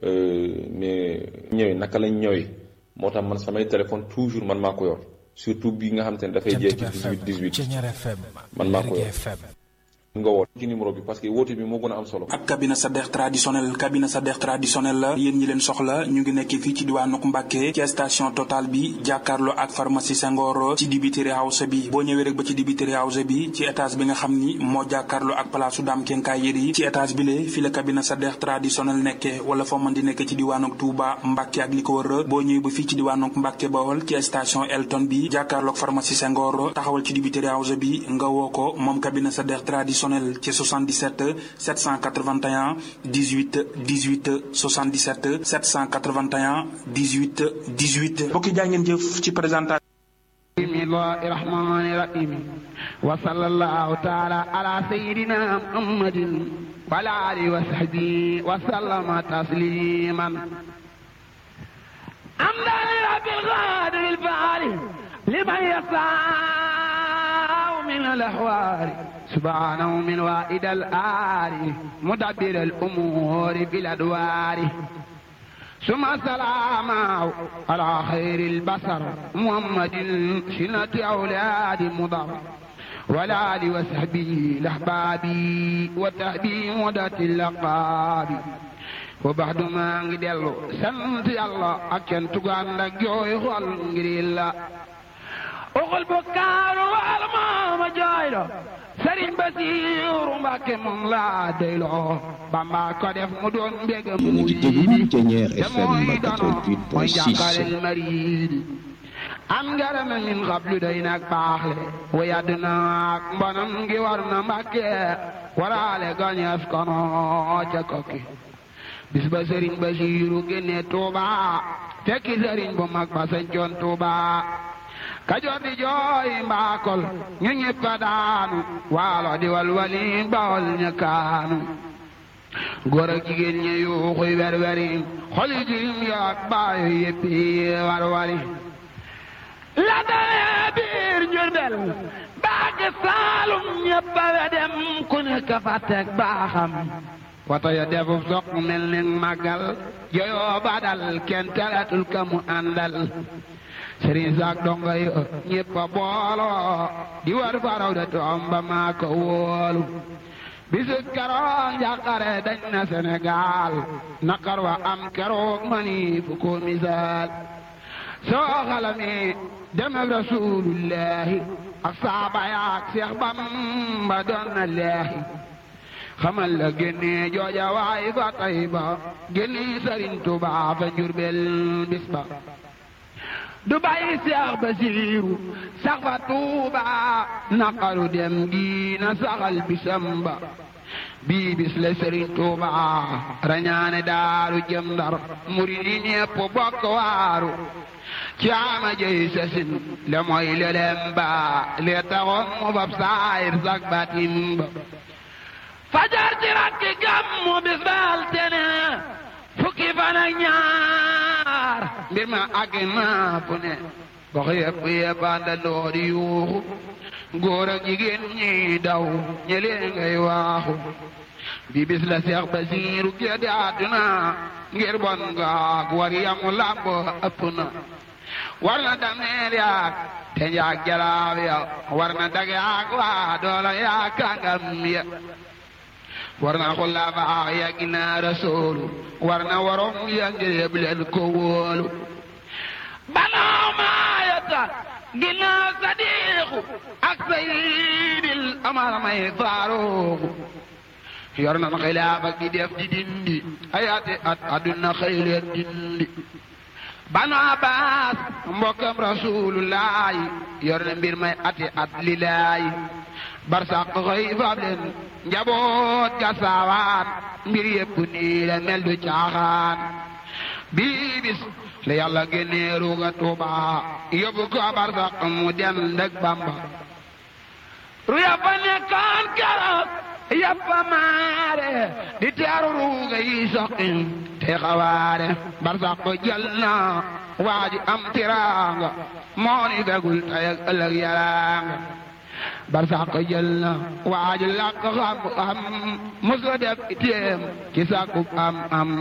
mais ñëwee naka lañ ñëwee moo tax man samay téléphone toujours man maa ko yor surtout bi nga xam te ne dafay jeex ci 18 18 man maa ko yor nga woote ci numéro bi parce que woote bi moo gën a am solo. ak cabine Sadekh traditionnel cabine Sadekh traditionnel la yéen ñi leen soxla ñu ngi nekk fii ci diwaanu Mbàkke ci station Total bi jàkkaarloo ak pharmacie Senghor ci dibiteri house bi boo ñëwee rek ba ci dibiteri house bi ci étage bi nga xam ni moo jàkkaarloo ak palaasu Dame Kenkaay Yeri ci étage bi lee fi la cabine Sadekh traditionnel nekke wala foo mën di nekk ci diwaanu Touba Mbàkke ak li ko wër boo ñëwee ba fii ci diwaanu Mbàkke Bawol ci station Elton bi jàkkaarloo ak pharmacie Senghor taxawal ci dibiteri house bi nga woo ko moom cabine Sadekh traditionnel ci 77 781 18 18 77 781 18 18 mbokki jaa ngeen jëf ci présentation bismillahi rahmani rahim wa sallallahu taala ala sayidina muhammadin wa ala alihi wa sahbihi wa sallama tasliman amdan rabbil qadir al faali liman yasa من الأحوال سبحانه من وائد الآل مدبر الأمور بالأدوار ثم السلام على خير البصر محمد سنة أولاد مضر والآل وصحبه الأحباب وتأبي مدة اللقاب وبعد ما نجدل سنت الله أكن تقان لك جوي خل الله oxol bo kaaru almaama jooylo sëriñ Basiiru Mbàkke moom laa doyloo Bamba ko def mu doon mbégam mu yiidi te mooy dono mooy jàkkalel mariidi am ngarame min xablu day nag baaxle wa yadd naak mbonam ngi war na Mbàkke waraale gañeef kono ca kokki bis ba sëriñ Basiiru génne Tuuba fekki sëriñ bu mag ba sañcoon Tuuba kajoor di jooy mbaakol ñu ñëpp a daanu waalo di walwali bawol ña kaanu góor ak jigéen ñi yuuxuy werweri xoli jirim yaak baayo yëppi warwari la dalee biir Jurbel baak Saalum ñëpp a wedem ku nekk fa teg baaxam wata ya defuf soq mel ni màggal joyoo badal kenn teletul ka mu àndal sëriñ saak donga yi ñëpp a booloo di war faraw de toom ba maa ko wóolu bisu keroog njàqare dañ na Sénégal naqar wa am keroog mani fu ko misaal soo xalami demeb rasulullahi ak saaba yaak Seex Bamba doon na leexi xamal la génne jooja waay fa tay ba génne sëriñ Tuubaa fa Njurbel bis ba du bàyyi seex basiiru sax fa tuuba naqaru dem gi na saxal bisam ba bii bis la sëriñ tuuba rañaane daaru jëm ndar murid yi ñépp bokk waaru ci ama jëy sasin le mooy lelem ba le taxoon mu fab saayir sak batim ba fajar ci rakki gàmmu bis baal tene fukki fan ak ñaar mbir ma àgg naa fu ne gox yëpp yëpp àndandoo di yuuxu góor ak jigéen ñi daw ñëlee ngay waaxu bi bis la Seex Basiiru géddi àdduna ngir bon ngaak war yamu làmb ëpp na war na dameel yaak te njaag jalaab ya war na dag yaak waa doola yaak kàngam ya war na xulafaa ya ginnaaw rasuulu war na waroom ya ngir leen ko wóolu banaaw maayata ginnaaw sadiixu ak sayyidil amar may faaruuxu yor na xilaafa gi def di dindi ayaati at aduna xëy leen dindi banu abbas mbokkam rasuulullaahi yor na mbir may ati at lilaahi barsaq xëy fab leen njaboot ga saawaan mbir yépp nii la mel du caaxaan bii bis la yàlla génnee ruuga tuuba yóbbu ko barsaq mu dem ndëg bamba ru yàppa nekkaan keroog yàppa maare di teeru ruuga yi soqin te xawaare barsaq jël na waaji am tiraanga moo ni fegul tey ak ëllëg yaraanga barsàq jël na waaju làq xam am musu def itéem ci sàkku am am